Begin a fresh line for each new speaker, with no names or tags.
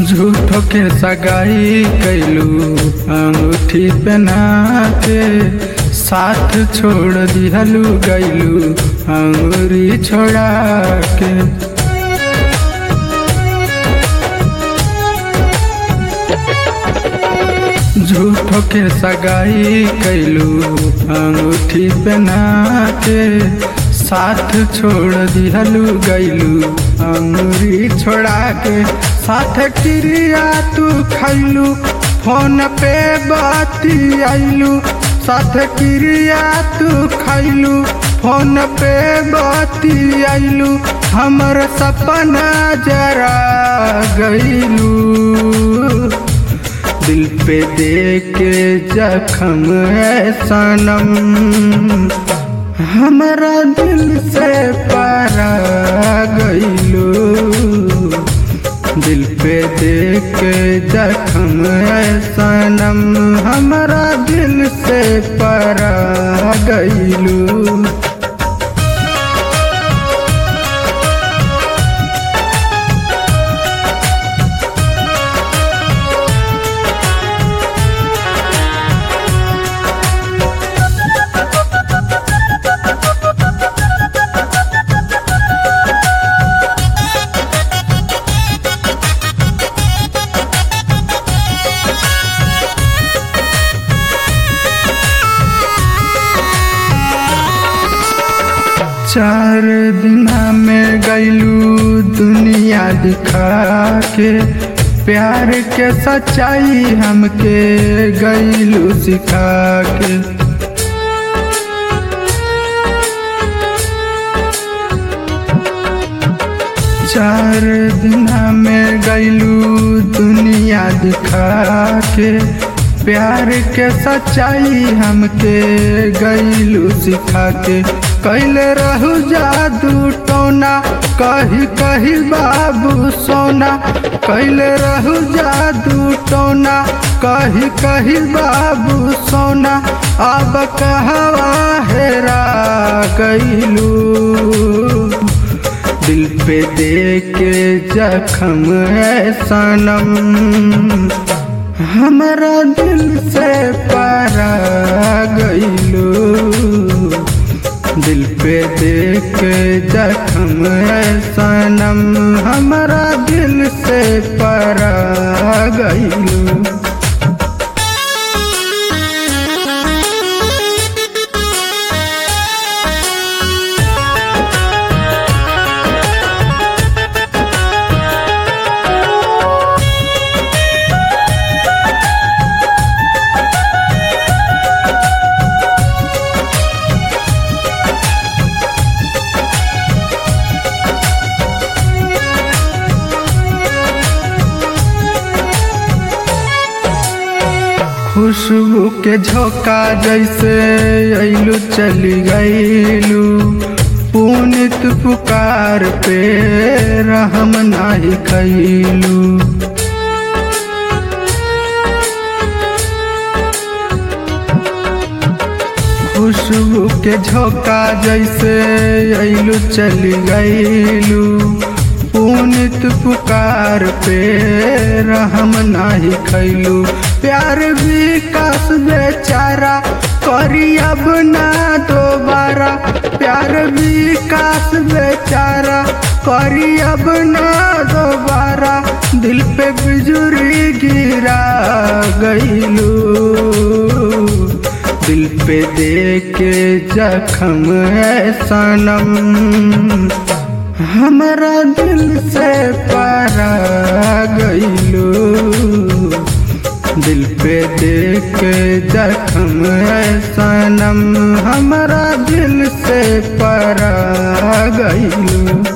झूठो के सगाई कैलू अंगूठी पहना के साथ छोड़ दिहलू गैलू अंगूरी छोड़ा के झूठो के सगाई कैलू अंगूठी पहना के साथ छोड़ दिहलू गैलू अंगूरी छोड़ा के साथ क्रिया तू खैलू फोन पे बाती आइलू साथ क्रिया तू खैलू फोन पे बाती आइलू हमर सपना जरा गईलू दिल पे दे के जखम है सनम हमारा दिल से पारा गईलो दिल पे दे के जखम है सनम हमारा दिल से पारा गईलो चार दिना में गैलू दुनिया दिखा के प्यार के सच्चाई हमके गैलू सिखा के चार दिना में गैलू दुनिया दिखा के प्यार के सच्चाई हमके गैलू सिखा के कैल रहू जादू टोना कही कही बाबू सोना कैल रहू जादू टोना कही कही बाबू सोना अब कहवा हेरा गईलू दिल पे दे के जखम है सनम हमारा दिल से पारा गईलो दिल पे देख जखम है सनम हमारा दिल से पारा गईलो खुशबू के झोंका जैसे अइलू चली गईलू पुनित पुकार पे रहम नाही खैलू खुशबू के झोंका जैसे अइलू चली गईलू पुनित पुकार पे रहम नाही खैलू प्यार विकास बेचारा करी अब ना दोबारा प्यार विकास बेचारा करी अब ना दोबारा दिल पे बिजुरी गिरा गईलू दिल पे दे के जखम है सनम हमारा दिल से पारा गईलो दिल पे देख जखम है सनम हमारा दिल से पारा गईलो